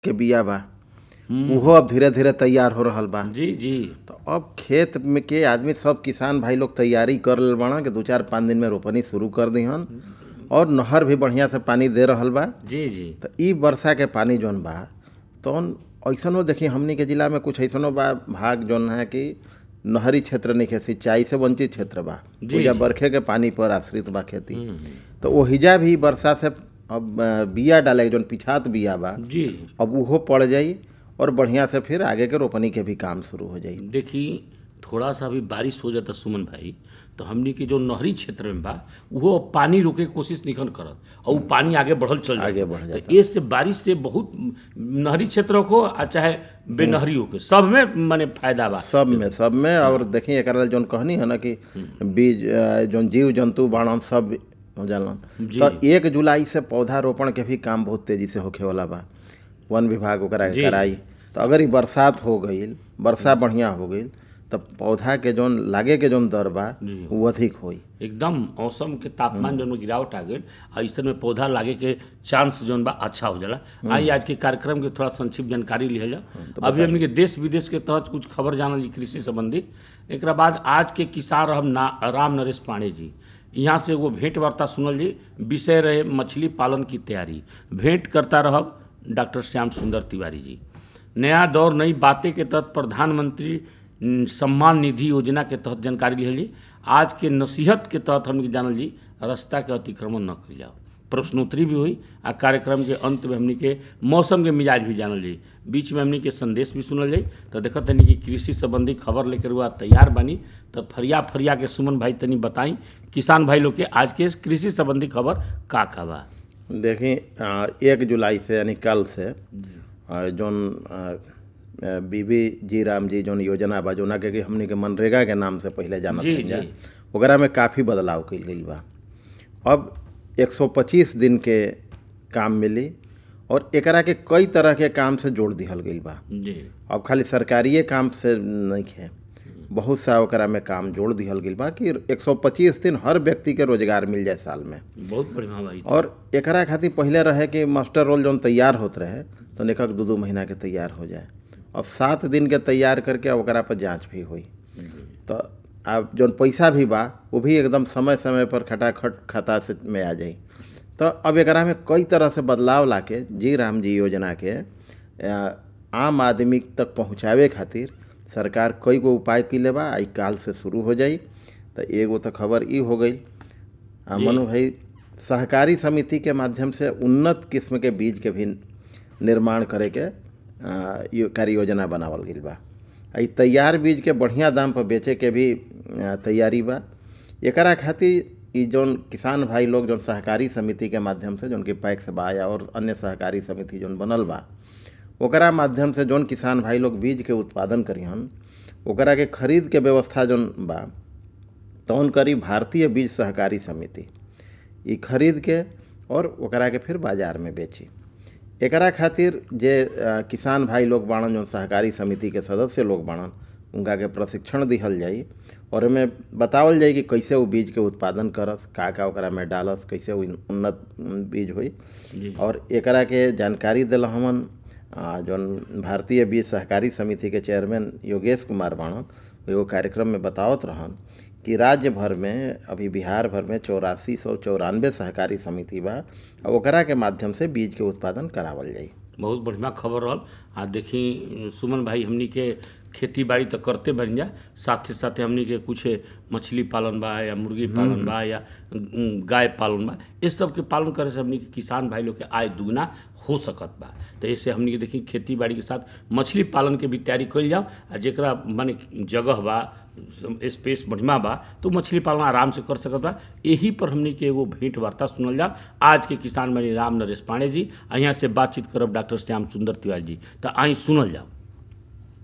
के बिया बा उहो अब धीरे धीरे तैयार हो रहल बा जी जी तो अब खेत में के आदमी सब किसान भाई लोग तैयारी कर लेल बाड़ा कि दू चार पाँच दिन में रोपनी शुरू कर दिहन और नहर भी बढ़िया से पानी दे रहल बा जी जी तो ई वर्षा के पानी जौन बा तौन ऐसनो देखी हमनी के जिला में कुछ ऐसनो बा भाग जौन है कि नहरी क्षेत्र नहीं है सिंचाई से वंचित क्षेत्र बा जी, पूजा जी। बरखे के पानी पर आश्रित बा खेती तो ओहिजा भी वर्षा से अब अ, बिया डाले के जौन पिछात बिया बा जी अब उहो पड़ जाई और बढ़िया से फिर आगे के रोपनी के भी काम शुरू हो जाई देखी थोड़ा सा भी बारिश हो जाता सुमन भाई तो हमनी के जो नहरी क्षेत्र में बा वो पानी रोके के कोशिश निखन करत और उ पानी आगे बढ़ल चल जाता। आगे बढ़ तो ये से बारिश से बहुत नहरी क्षेत्रों को आ चाहे बेनहरियों के सब में माने फायदा बा सब में सब में और देखी एक जौन कहनी है ना कि बीज अ, जौन जीव जंतु बाणन सब हो जालन जी। तो एक जुलाई से पौधा रोपण के भी काम बहुत तेजी से होखे वाला बा वन विभाग ओकरा के जी। कराई तो अगर ई बरसात हो गईल वर्षा बढ़िया हो गईल तो पौधा के जौन लागे के जौन दर बा जी। वो अधिक होई एकदम मौसम के तापमान जौन में गिरावट आ गई ऐसे में पौधा लागे के चांस जौन बा अच्छा हो जाला आई आज के कार्यक्रम के थोड़ा संक्षिप्त जानकारी लिहल जा अभी हमने के देश विदेश के तहत कुछ खबर जानल जी कृषि संबंधी एक बाद आज के किसान रहब ना राम नरेश पांडे जी यहाँ से वो भेंट वार्ता सुनल जी विषय रहे मछली पालन की तैयारी भेंट करता रहब डॉक्टर श्याम सुंदर तिवारी जी नया दौर नई बातें के तहत प्रधानमंत्री न, सम्मान निधि योजना के तहत जानकारी लिहल जी आज के नसीहत के तहत हमने जानल जी रास्ता के अतिक्रमण न कल जाओ प्रश्नोत्तरी भी हुई आ कार्यक्रम के अंत में हमने के मौसम के मिजाज भी जानल जाई बीच में हमने के संदेश भी सुनल जाई तो देखत तनी कि कृषि संबंधी खबर लेकर हुआ तैयार बानी तो फरिया फरिया के सुमन भाई तनी बताई किसान भाई लोग के आज के कृषि संबंधी खबर का का बा देखी अ, एक जुलाई से यानी कल से अ, जौन अ, अ, बीबी जी राम जी जौन योजना बा जौना के कि हमनी के मनरेगा के नाम से पहले जानत जी, रही जा जी। ओकरा में काफ़ी बदलाव कइल गइल बा अब 125 दिन के काम मिली और एकरा के कई तरह के काम से जोड़ दिहल गइल बा जी अब खाली सरकारिए काम से नहीं है बहुत सा ओकरा में काम जोड़ दिहल गइल बा कि 125 दिन हर व्यक्ति के रोजगार मिल जाए साल में बहुत बढ़िया भाई और एकरा खातिर पहले रहे कि मास्टर रोल जौन तैयार होत रहे तो निकक दू दू महीना के तैयार हो जाए अब सात दिन के तैयार करके ओकरा पर जांच भी हुई तो अब जौन पैसा भी बा वो भी एकदम समय समय पर खटाखट खाता से में आ जाई तो अब एकरा में कई तरह से बदलाव लाके जी राम जी योजना के अ, आम आदमी तक पहुँचावे खातिर सरकार कई गो उपाय कैले बा आई काल से शुरू हो जाई तो एगो तो खबर ई हो गई आ, जी। मनु भाई सहकारी समिति के माध्यम से उन्नत किस्म के बीज के भी निर्माण करे के आ, यो कार्य योजना बनावल गइल बा आ ई तैयार बीज के बढ़िया दाम पर बेचे के भी आ, तैयारी बा एकरा खातिर ई जौन किसान भाई लोग जौन सहकारी समिति के माध्यम से जौन कि पैक्स बा या और अन्य सहकारी समिति जौन बनल बा ओकरा माध्यम से जौन किसान भाई लोग बीज के उत्पादन करिहन ओकरा के खरीद के व्यवस्था जौन बा तौन करी भारतीय बीज सहकारी समिति ई खरीद के और ओकरा के फिर बाजार में बेची एकरा खातिर जे अ, किसान भाई लोग बाणन जौन सहकारी समिति के सदस्य लोग बाणन उनका के प्रशिक्षण दिहल जाई और एमे बतावल जाई कि कैसे वो बीज के उत्पादन करस का का ओकरा में डालस कैसे वो उन्नत बीज होई जी और एकरा के जानकारी दिल हमन आ, जौन भारतीय बीज सहकारी समिति के चेयरमैन योगेश कुमार बाणन एगो कार्यक्रम में बतावत रहन कि राज्य भर में अभी बिहार भर में चौरासी सौ चौरानवे सहकारी समिति बा और ओकरा के माध्यम से बीज के उत्पादन करावल जाई बहुत बढ़िया खबर रहल आ देखी सुमन भाई हमनी के खेती बाड़ी तो करते बन जा साथे साथे हमनी के कुछ मछली पालन बा या मुर्गी पालन बा या उम, गाय पालन बा इस सब के पालन करे से हमनी के किसान भाई लोग के आय दुगना हो सकत बा तो ऐसे हमनी के देखी खेती बाड़ी के साथ मछली पालन के भी तैयारी कइल जाओ आ जेकरा माने जगह बा स्पेस बढ़िया बा तो मछली पालन आराम से कर सकत बा यही पर हमनी के एगो भेंट वार्ता सुनल जाओ आज के किसान मणि राम नरेश पांडे जी आ यहाँ से बातचीत करब डॉक्टर श्याम सुंदर तिवारी जी तो आई सुनल जाओ